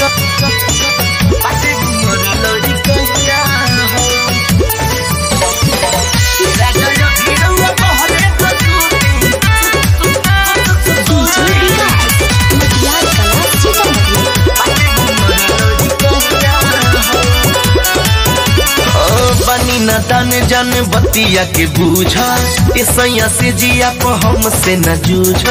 बाटे उमर लड़कैया हो राजा यो भिड़ौआ बहरे त सुती डीजे विकास मटियार कला सीतामढ़ी बनी न तन जन बतिया के बूझ ए सैया से जिया को हमसे न जूझ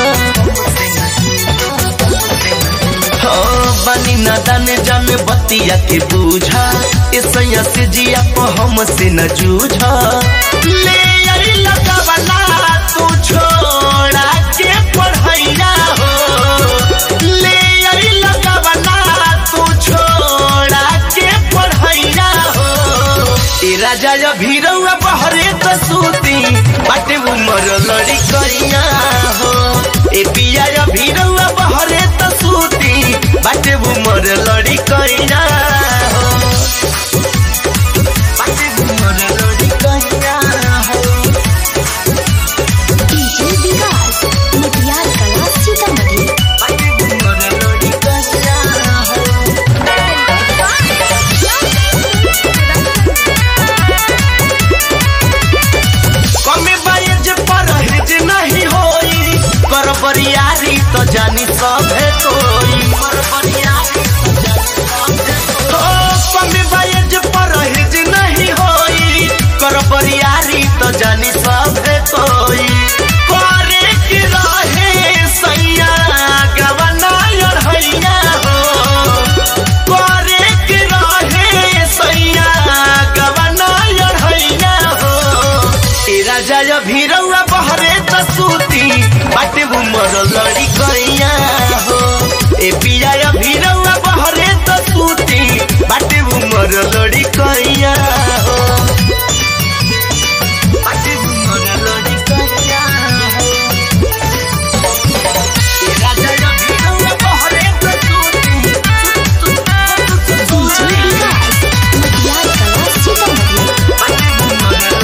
बनी न तन जन बतिया के बूझ ए सैया से जिया को हमसे न जूझ ले आई लगावला तू छोड़ा के पढ़ैया हो ले आई लगावला तू छोड़ा के पढ़ैया हो ए राजा या भीरौआ बहरे त सूती बाटे उमर लड़ी करिया हो ए पिया या भीरौआ बहरे त सूती बाटे उमर लड़ी करिया हो बाटे उमर लड़ी करिया हो डीजे विकास मटियार कला सीतामढ़ी बाटे उमर लड़ी करिया हो कमे बायज परहेज नहीं होई कर बरियारी तो जानी सभे कोई ओ, कमे बायज परहेज नहीं होई कर बरियारी तो जानी सभे कोई करे के रहे सैया गवना अढ़ैया हो करे के रहे सैया गवना अढ़ैया हो ए राजा या भीरौआ बहरे त सूती बाटे उमर लड़ी कैया हो ए पिया या भीरौआ बहरे त सूती बाटे उमर लड़ी कैया हो बाटे उमर लड़ी कैया हो ए राजा या भीरौआ बहरे त सूती डीजे विकास मटियार कला सीतामढ़ी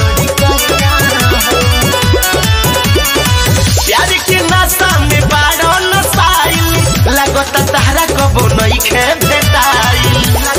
प्यार के नशा में बाड़ो नसाइल लगता तहरा कबो नइखे भेटाइल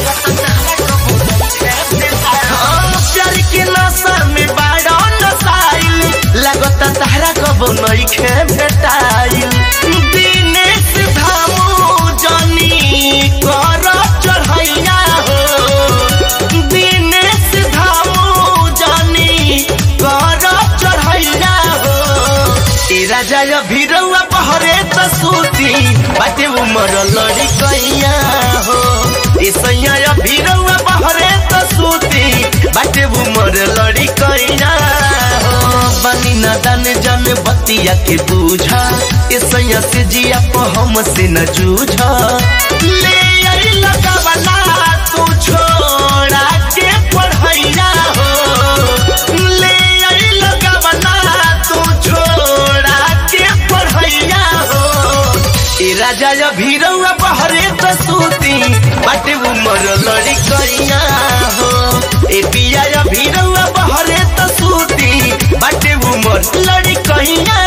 हाँ, प्यार के नशा में बाड़ो नसाइल लगता तहरा कबो नइखे भेटाइल दिनेश धामू जनी कर चढ़ैया हो दिनेश धामू जनी कर चढ़ैया हो ए राजा या भीरौआ बहरे त सूती बाटे उमर लड़ी कैया हो ए सैया या भीरौआ बहरे त सूती बाटे उमर लड़ी कैया हो बनी न दान जन बतिया के बूझा ए सैया से जिया को हमसे न जूझा ले आई लगावला तू छोड़ा के पढ़ैया हो ले आई लगावला तू छोड़ा के पढ़ैया हो ए राजा या भीरौआ बहरे त सूती बाटे उमर लड़ी कैया हो ए पिया या भीरौआ बहरे त सूती बाटे उमर लड़ी कैया